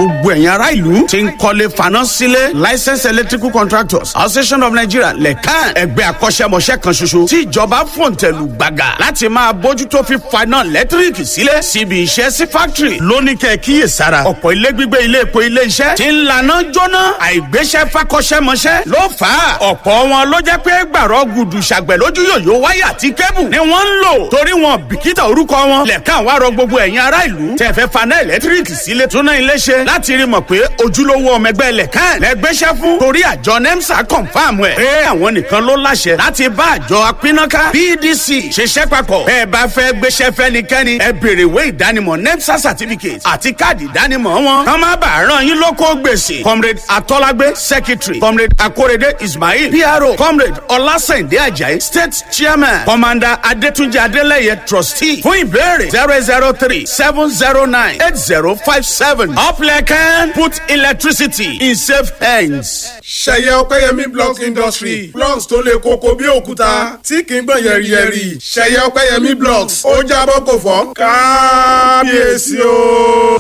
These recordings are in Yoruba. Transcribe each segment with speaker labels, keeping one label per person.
Speaker 1: gbogbo ẹ̀yin ará ìlú ti ń kọ́lé faná sílé licensed electrical contractors association of nigeria lẹ́kàn ẹgbẹ́ akọ́ṣẹ́mọṣẹ́ kan ṣoṣo tí ìjọba fòǹtẹ̀lù gbàgà láti máa bójútó fífaná lẹ́tíríkì sílé síbi iṣẹ́ sí fáktìrì lóní kẹ́ kíyè sára ọ̀pọ̀ ilé gbígbé ilé epo ilé iṣẹ́ ti ń laná jóná àìgbéṣẹ́ fakọ́ṣẹ́mọṣẹ́ ló fà á ọ̀pọ̀ wọn ló jẹ́ pé gbàrọ̀ gudu ṣàgbẹ̀ lójú yòyó wáyà àti kébù ni wọ́n ń lò torí wọn bìkítà orúkọ wọn lẹ́ka wá rọ gbogbo ẹ̀yin ará ìlú tẹ̀ fẹ́ faná ẹ̀lẹ́tíríkì sílé túná ilé ṣe láti rí mọ̀ pé ojúlówó ọmọ ẹgbẹ́ lẹ́ka lẹ́gbẹ́ṣẹ́ fún torí àjọ nemsa confam ẹ̀ pé àwọn nìkan ló láṣẹ láti bá àjọ apínnáká pdc ṣiṣẹ́ papọ̀ bẹ́ẹ̀ bá fẹ́ gbéṣẹ́ fẹ́nikẹ́ni ẹ béèrè ìwé ìdánimọ̀ nemsa certificate àti káàdì ìdánimọ̀ wọn kàn má bàa ràn yín lóko gbèsè comrade atọ́lágbé secretary comrade akorede ismail pro comrade ọlásẹ̀ndé ajayi state chairman commander adétúnjì adélẹ́yẹ trustee fún ìbéèrè zero zero three seven zero nine eight zero five seven upleken put electricity in safe hands.
Speaker 2: ṣẹyẹ ọpẹyẹmí blocks industry blocks tó le koko bí òkúta tí kì í gbọ̀n yẹ̀rìyẹ̀rì ṣẹyẹ ọpẹyẹmí blocks ó jábọ́ kò fọ́ kábíyèsí o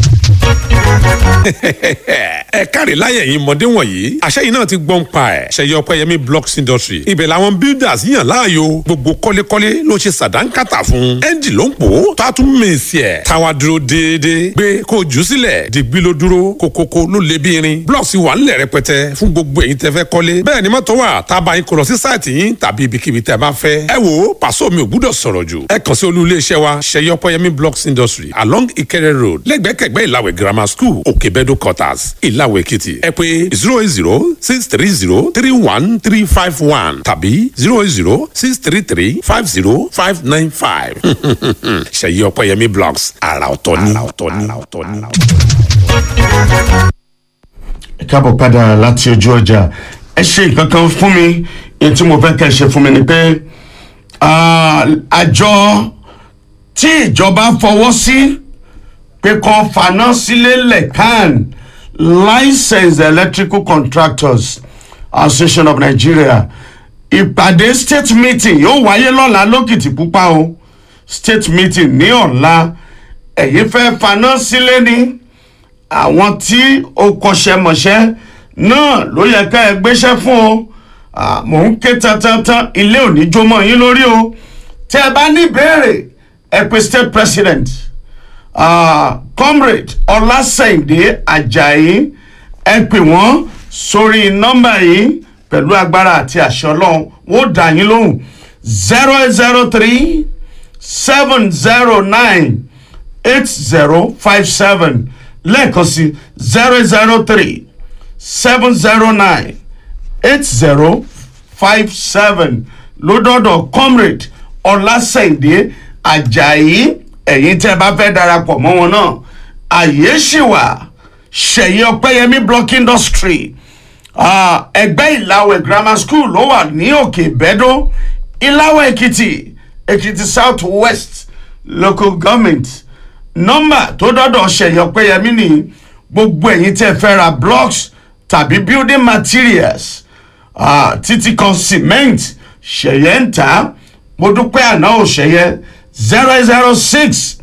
Speaker 3: ẹ káre láyé yìí mọ̀dé wọ̀nyí àṣẹ yìí náà ti gbọ́n pa ẹ̀ ṣẹyẹ ọpẹ́yẹmí blocks industry ibẹ̀ làwọn builders yàn láàyò gbogbo kọ́lékọ́lé ló ṣe sàdánkátà fún ẹ́ńjì ló ń pò ó tó a tún mèsì ẹ̀ táwa dúró déédéé gbé kó jù sílẹ̀ dìgbì ló dúró kókókó ló lé bí irin blocks wà ńlẹ̀ rẹpẹtẹ fún gbogbo èyí tẹ́ fẹ́ kọ́lé bẹ́ẹ̀ ni mọ́tò wà tá a bá yín kó lọ sí sáìtì yín tàbí ibikíbi tẹ́ bá fẹ́ ẹ wo pàṣọ mi ò gbúdọ̀ sọ̀rọ̀ jù ẹ kàn sí olú iléeṣẹ́ wa ṣẹyẹ ọpẹ́yẹmí blocks industry along Ìkẹrẹ road lẹ́gbẹ̀kẹ̀gbẹ́ Ìlàwẹ̀ grammar school òkèbẹ́dọ̀ quarters ìlàwọ̀ èkìtì ẹ pé zero eight zero six three zero three one three five one tàbí zero eight zero six three three five zero five nine five ṣèyí ọpẹ́yẹmí blogs àrà ọ̀tọ̀ ni.
Speaker 1: ẹ káàbọ̀ padà láti ojú ọjà ẹ ṣe nǹkan kan fún mi èyí tí mo fẹ́ kẹ́ ẹ ṣe fún mi ni pé àjọ tí ìjọba fọwọ́ sí pé kan faná sílé lẹ́kàn licensed electrical contractors association of nigeria ìpàdé state meeting yóò wáyé lọ́la lókìtìpupa o state meeting ní ọ̀la ẹ̀yin fẹ́ faná sílé ni àwọn tí ó kọṣẹ́mọṣẹ́ náà ló yẹ ká ẹ gbéṣẹ́ fún o mò ń ké tantantan ilé òní jómọ́ yín lórí o tẹ́ ẹ bá ní ìbéèrè ẹ pè state president uh, comrade ọlásẹ̀ǹdé ajayi ẹ pè wọ́n sórí nọ́mbà yìí pẹ̀lú agbára àti àṣẹ ọlọ́run wọ́n dà yín lóhùn zero eight zero three seven zero nine eight zero five seven lẹ́ẹ̀kan sí zero zero three seven zero nine eight zero five seven lódọ́dọ̀ comrade ọlásẹ̀ǹdé ajayi ẹ̀yin tẹ́ bá fẹ́ darapọ̀ mọ́ wọn náà àyè ṣì wà ṣẹ̀yìn ọpẹ́yẹmí block industry ẹgbẹ́ ìlàwẹ̀ grammar school ló wà ní òkè ìbẹ́dó ìlàwẹ̀ èkìtì èkìtì south west local government nọ́mbà tó dọ́dọ̀ ṣẹ̀yìn ọpẹ́yẹmí ní gbogbo ẹ̀yin tẹ́ fẹ́ ra blocks tàbí building materials títí kan cement ṣẹ̀yẹ̀ ń ta mo dúpẹ́ àná ò ṣẹ̀yẹ̀ zero zero six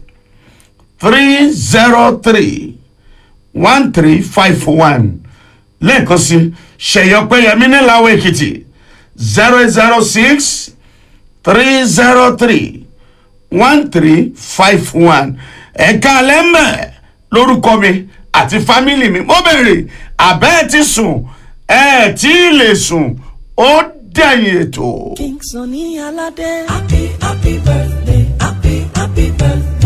Speaker 1: three zero three one three five one lẹ́ẹ̀kan sí ṣèyọpẹ́yẹmí níláwọ̀ èkìtì zero zero six three zero three one three five one ẹ̀ka alẹ́mẹ̀ lórúkọ mi àti fámìlì mi mo bèrè àbẹ́ ẹ̀ ti sùn ẹ̀ tí ì lè sùn ó dẹ̀yìn ètò.
Speaker 4: King Sunny Alade. Happy, happy birthday, happy, happy birthday.